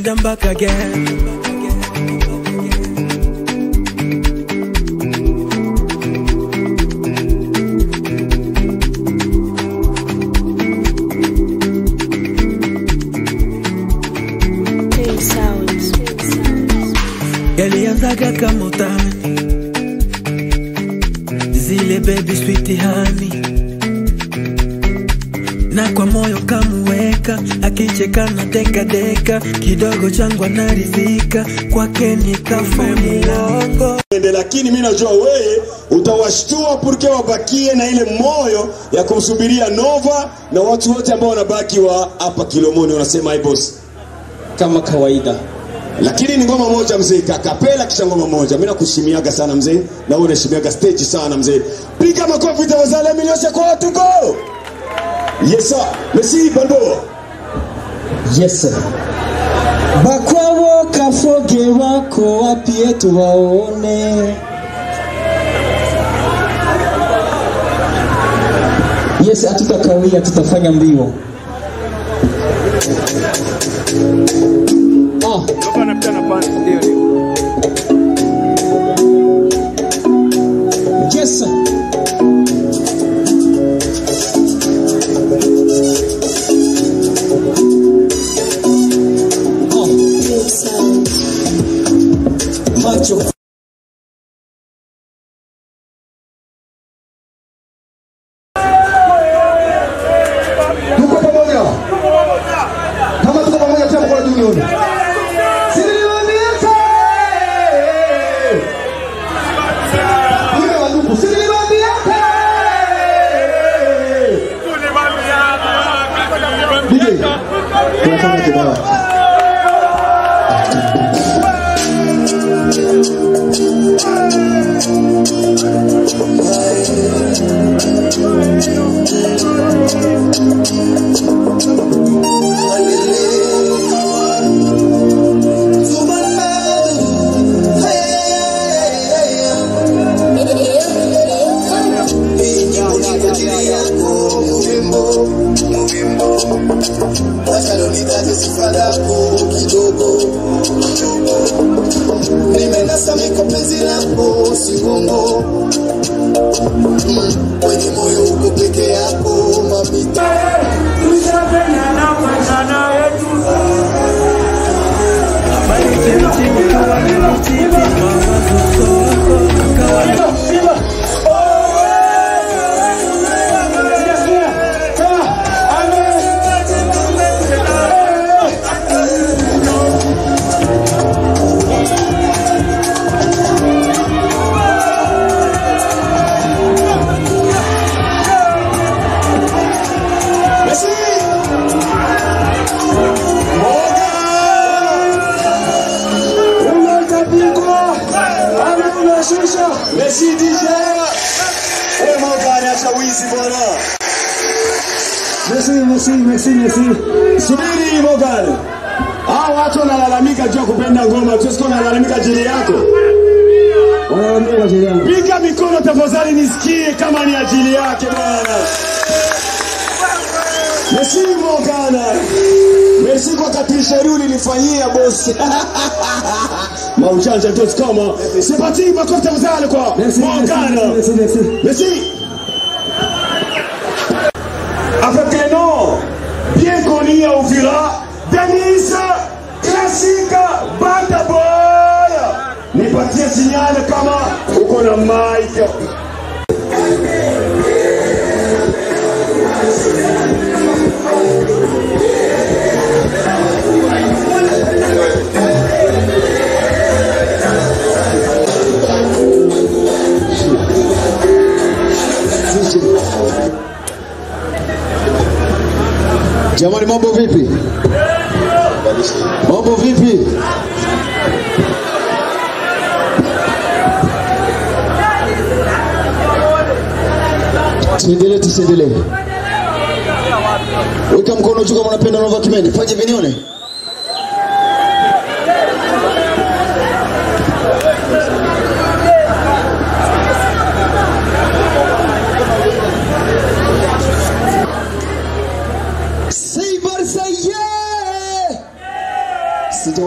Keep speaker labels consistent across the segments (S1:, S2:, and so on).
S1: and I'm back again. Yalianzaga kama utani, zile baby sweet honey na kwa moyo kamuweka, akicheka na deka deka, kidogo changu anaridhika, kwake nikafunilongo
S2: Ende, lakini mi najua wewe utawashtua purke wabakie na ile moyo ya kumsubiria Nova na watu wote ambao wanabaki wa hapa Kilomoni wanasema hi boss,
S3: kama kawaida.
S2: lakini ni ngoma moja mzee, kakapela kisha ngoma moja. Mimi nakushimiaga sana mzee, na wewe unaheshimiaga stage sana mzee. Piga makofi tafadhali, miliosha kwa watu go. Yes sir, merci bando.
S3: Yes sir. Bakwabo kafoge wako wapi yetu waone. Yes, hatutakawia, tutafanya mbio. Ah. Yes sir. Macho.
S4: Tuko pamoja. Kama tuko pamoja tena kwa duniani. Siniliwambiaje? Yule wa ndugu, siniliwambiaje? DJ, tunafanya kibao.
S5: Nitaje sifa lako kidogo nimenasa miko penzi lako sigongo Mm, kwenye moyo uko peke yako mamita Merci.
S2: Merci DJ. Eh, Morgan acha wizi bwana.
S4: Merci, merci, merci, merci.
S2: Subiri Morgan. Hao watu wanalalamika juu ya kupenda ngoma, tu sio wanalalamika ajili yako.
S4: Wanaambia kwa ajili yangu.
S2: Piga mikono tafadhali nisikie kama ni ajili yake bwana. Merci Morgan. Merci kwa katisha ulinifanyia boss. Maujanja ndio kama. C'est parti, makofi tafadhali kwa
S4: Merci,
S2: Morgan.
S4: merci, merci, merci.
S2: Merci. Avec les noms bien connus à Ouvira, Denise Classique Banda Boy. Nipatie signal kama uko na mic.
S4: Jamani, mambo vipi? Mambo vipi? Tuendelee, tusiendelee. Weka mkono juu kama unapenda Nova Kimeni. Fanye vinione. Say Barca, yeah! Sija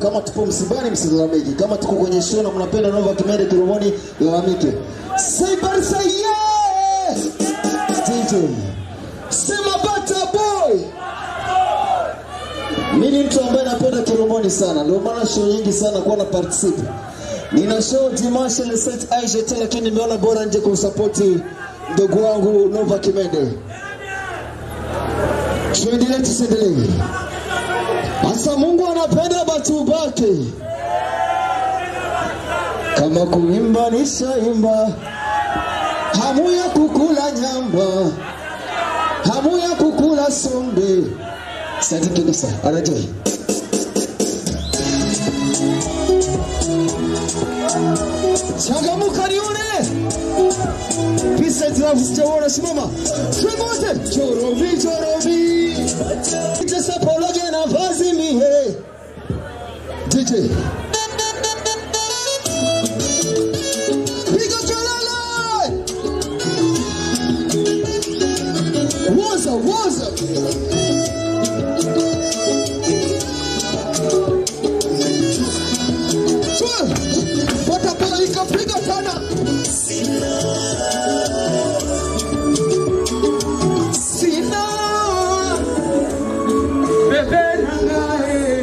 S4: Kama tupo msibani, msilalamike. Kama tuko kwenye show na mnapenda Nova Kimende Kiromoni, lalamike. Say bari say yeah! DJ. Sema bata boy! Mimi ni mtu ambaye napenda Kiromoni sana, ndio maana show nyingi sana kuwa na participate. Nina show Dimanche le 7 IGT, lakini nimeona bora nje kumsapoti ndugu wangu Nova Kimende. Tuendelee tusiendelee? Asa Mungu anapenda batu bake, kama kuimba nishaimba, hamu ya kukula nyama, hamu ya kukula sombe. Sadi kabisa, anajoi changamuka nione pisa zinavusichaona simama twemote chorovi chorovi tesapologe na vazi mihe DJ piga kelele woza woza pata pala ikapiga tena sina bebe nangae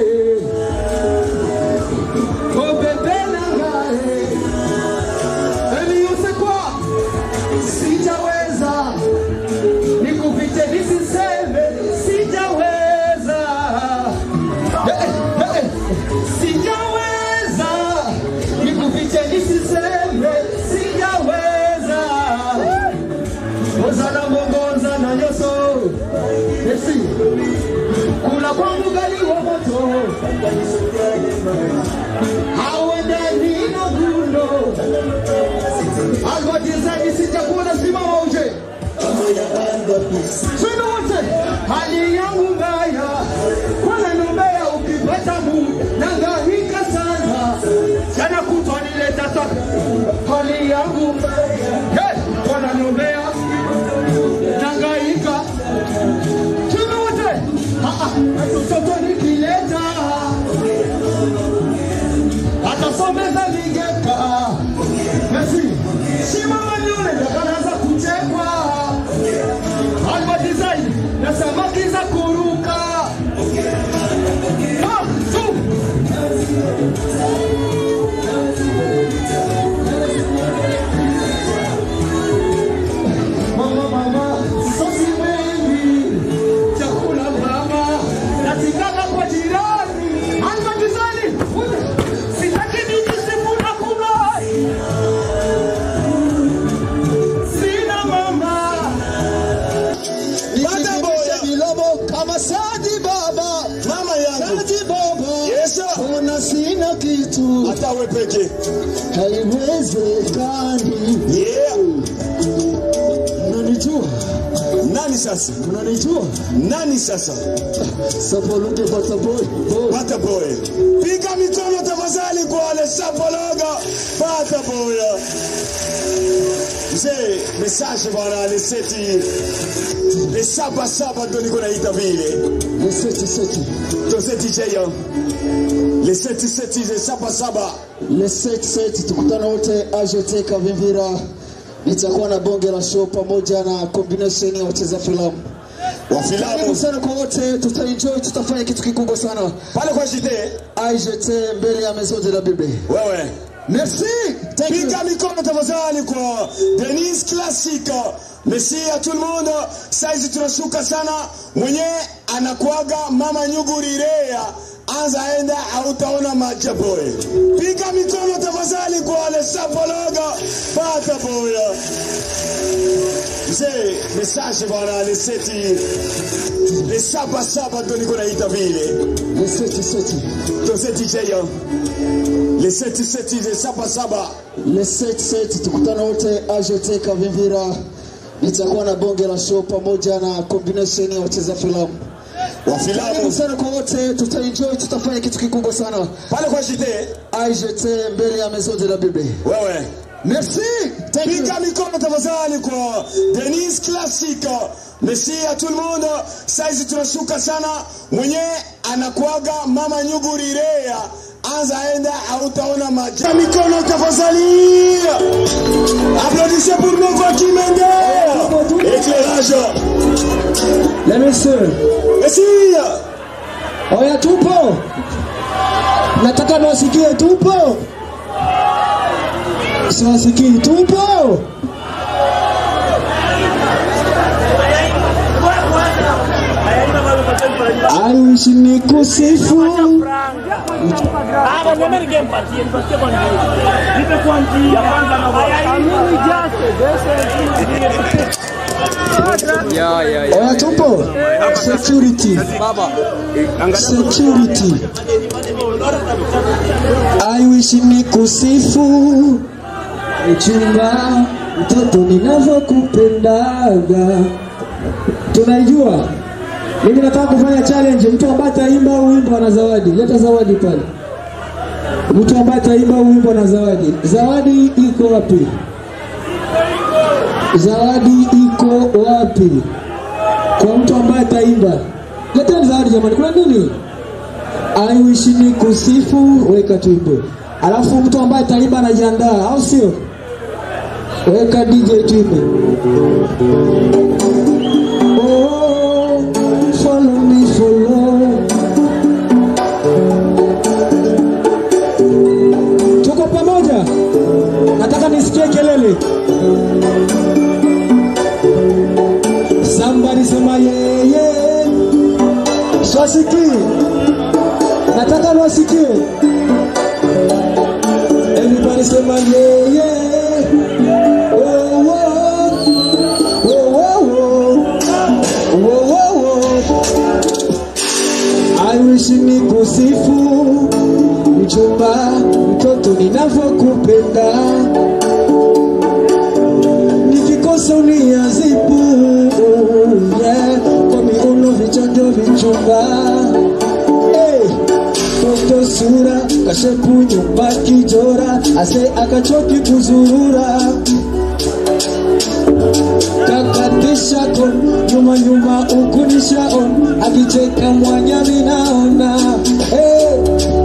S4: oh bebe nangae Emi use kwa sijaweza nikupite nisiseme sijaweza Eh, eh, eh. sijaweza nikupite nisiseme sijaweza oza na mbongonza na nyoso esi kula kwangu gali wa moto hauendani na gundo alwatizani sitakuna simama uje Sina wote hali yangu mbaya, kwana nombea ukipata mu nangahika sana, jana kutwa nileta taka hali yangu mbaya, hey, kwana nombea nangahika Sina wote Ah, ah, mtoto nikileta atasomeza vigeka Messi simama nyule ndakanaanza kuchekwa Alba design na samaki za kuruka Ah, tu. Mama, mama, sosi wengi, chakula mama, natikaka kwa jirani. Alba design, uje. sitaki nijisifu na kula. Sina mama.
S2: Bada boya.
S4: Bilobo kama Sadi Baba,
S2: Mama yangu.
S4: Sadi Baba,
S2: Yes, sir.
S4: ona sina kitu,
S2: Hata we peke.
S4: haiwezekani.
S2: Yeah.
S4: Mnanijua,
S2: Nani sasa?
S4: mnanijua,
S2: Nani sasa?
S4: sapologe bata boy, boy.
S2: Pata boy. Piga mikono tafadhali kwa wale sapologa. Pata boy. Mzee, message bwana aliseti le saba saba ndo niko naita vile.
S4: Le seti seti,
S2: Ndo seti cheyo. Le seti seti le saba saba.
S4: le seti seti, tukutana wote AGT Kavimvira. Nitakuwa na bonge la show pamoja na combination ya wacheza filamu.
S2: Wa
S4: Karibu
S2: filamu.
S4: sana kwa wote, tutaenjoy, tutafanya kitu kikubwa sana.
S2: Pale kwa jite.
S4: AGT mbele ya maison de la Bible.
S2: Wewe.
S4: Merci. Thank you.
S2: Piga mikono tafadhali kwa Denise Classic. Merci à tout le monde. Saizi tunashuka sana. Mwenye anakuaga mama Nyugurirea. Anza enda hautaona maja boy. Piga mikono tafadhali kwa wale sapologa. Pata boya. Mzee, message bwana aliseti le saba saba ndo niko naita vile.
S4: Le seti seti.
S2: Ndo seti cheyo. Le seti seti le saba saba.
S4: Le seti seti, tukutana wote AGT Kavimvira. Nitakuwa na bonge la show pamoja na combination ya wacheza filamu.
S2: Wa
S4: Karibu
S2: filamu.
S4: sana kwa wote, tutaenjoy, tutafanya kitu kikubwa sana.
S2: Pale kwa jite.
S4: AGT mbele ya maison de la Bible.
S2: Wewe.
S4: Merci. Thank you.
S2: Piga mikono tafadhali kwa Denise Classic. Merci à tout le monde. Saizi tunashuka sana. Mwenye anakuaga mama Nyugurirea. anza enda hautaona maja mikono tafadhali applaudissez pour Nova Kimende éclairage
S3: Les messieurs,
S2: merci
S3: oya tupo. Nataka niwasikie tupo. Siwasikii tupo. Aishi ni kusifu oya tupo. Security. Security. I wish ni kusifu mchumba mtoto ninavyokupendaga. Tunaijua. Mimi nataka kufanya challenge, mtu ambaye ataimba huu wimbo ana zawadi. Leta zawadi pale. Mtu ambaye ataimba huu wimbo na zawadi. Zawadi iko wapi? Zawadi iko wapi? Kwa mtu ambaye ataimba. Leteni zawadi jamani, kuna nini? I wish ni kusifu, weka tuimbe. Alafu mtu ambaye ataimba anajiandaa, au sio? Weka DJ tuimbe. Oh, follow me, follow. Tuko pamoja? Nataka nisikie kelele. Somebody sema yeah, yeah. Swasikie. Nataka niwasikie. Everybody sema yeah, yeah. Oh, oh. Oh, oh, oh. Oh, oh, oh. I wish ni kusifu mchumba mtoto ninavyokupenda nikikosa uniazibu yeah. kwa miuno vichondo vichumba hey. Toto sura kashepu nyumba kijora ase akachoki kuzurura kakatisha kon nyuma nyuma ukunisha on akicheka mwanya minaona hey.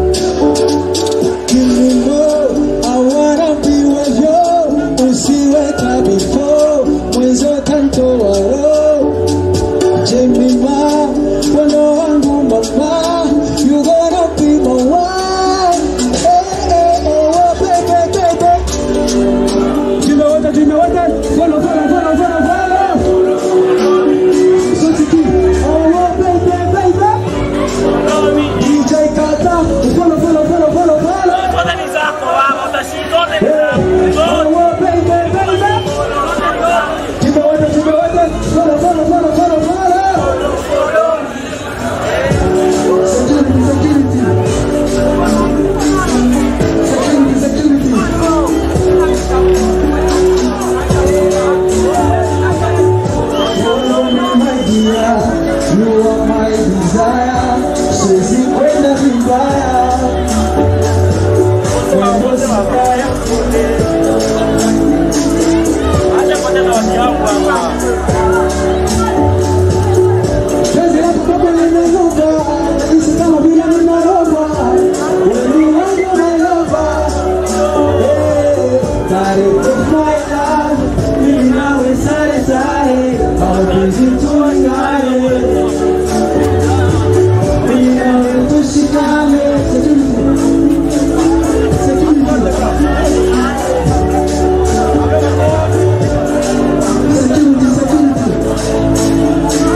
S3: Kilimo awara piwavyo usiwe kabifo mwezo tanto waro Jemima wano wangu mama you gonna be my wife hey, hey, hey, oh, baby, baby. Tumewote, tumewote. Follow, follow, follow, follow, follow. Sosiki. Oh, oh, baby, baby. DJ Kata. Follow, follow, follow, follow, follow. Oh, oh, baby, baby. Tumewote, tumewote. Follow, follow, follow, follow, follow. Security, security. Security, security. Follow me, my dear, you are my desire. Siwezi kwenda vibaya. Mambo si baya. Penzi lako kama limeloga, nahisi kama vile ninarogwa. Wewe wangu umeloga. Eh, tarehe my love, mimi nawe sare sare, mapenzi tuangane. Mimi nawe tushikane. Security, security.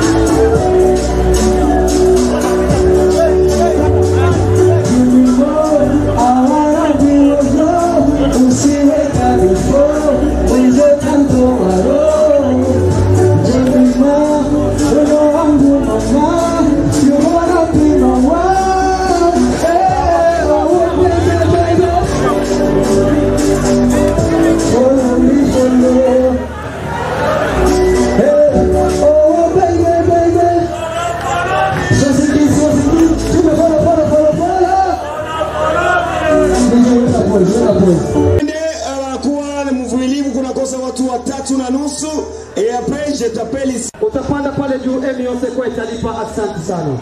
S3: Oh, baby, baby. Swasiki, swasiki. Tume, follow, follow, follow, follow. DJ, weka pause, weka pause.
S2: Ende anakuwa ni mvumilivu, kunakosa watu watatu na nusu. Et après je t'appelle ici.
S3: Utapanda pale juu, Emi Yose kwa italipa. Asante sana.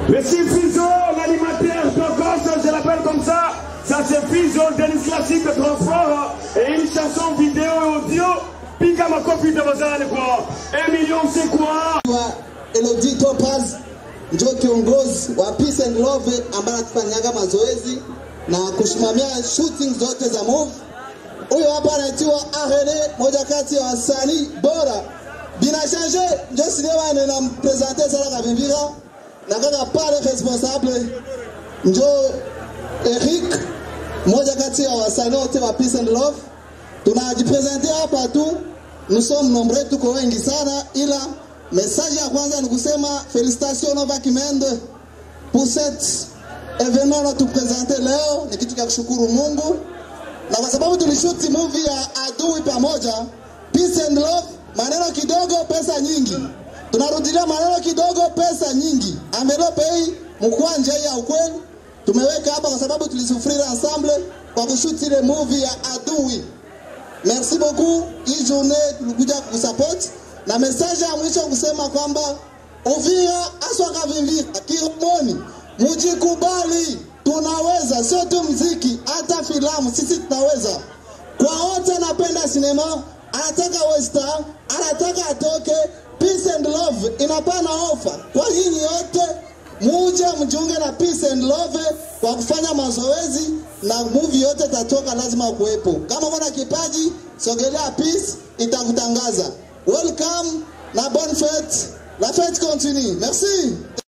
S2: Merci Fizo, l'animateur de gosse, je l'appelle comme ça. Ça c'est Fizo, Denis Classique Transport et une chanson vidéo et audio. Piga makofi tafadhali kwa un million c'est quoi?
S5: wa Elodie Topaz ndio kiongozi wa Peace and Love ambaye anatufanyaga mazoezi na kusimamia shooting zote za movie. Huyo hapa anaitwa Arene, moja kati ya wasanii bora. Bina change ndio sinema na nampresente sana kavimbira na kaka pale responsable njo Eric, moja kati ya wasanii wote wa Peace and Love. Tunajipresente hapa tu, nous sommes nombreux, tuko wengi sana, ila message ya kwanza ni kusema felicitation Nova Kimende pour cet événement na tupresente leo, ni kitu cha kushukuru Mungu na kwa sababu tulishuti movie ya adui pamoja, peace and love, maneno kidogo pesa nyingi. Tunarudilia maneno kidogo pesa nyingi. Envelope hii mkwanja hii ya ukweli tumeweka hapa kwa sababu tulisufrira ensemble kwa kushuti ile movie ya adui. Merci beaucoup. Hii journée tulikuja kusupport na message ya mwisho kusema kwamba Uvira aswa Kavimvira Kiromoni, mujikubali, tunaweza, sio tu mziki, hata filamu sisi tunaweza. Kwa wote napenda sinema, anataka western, anataka atoke, peace and love inapana ofa kwa nyinyi yote muje mjiunge na peace and love kwa kufanya mazoezi na movie yote tatoka, lazima kuwepo. Kama kuna kipaji, sogelea peace, itakutangaza. Welcome na bonne fête. La fête continue. Merci.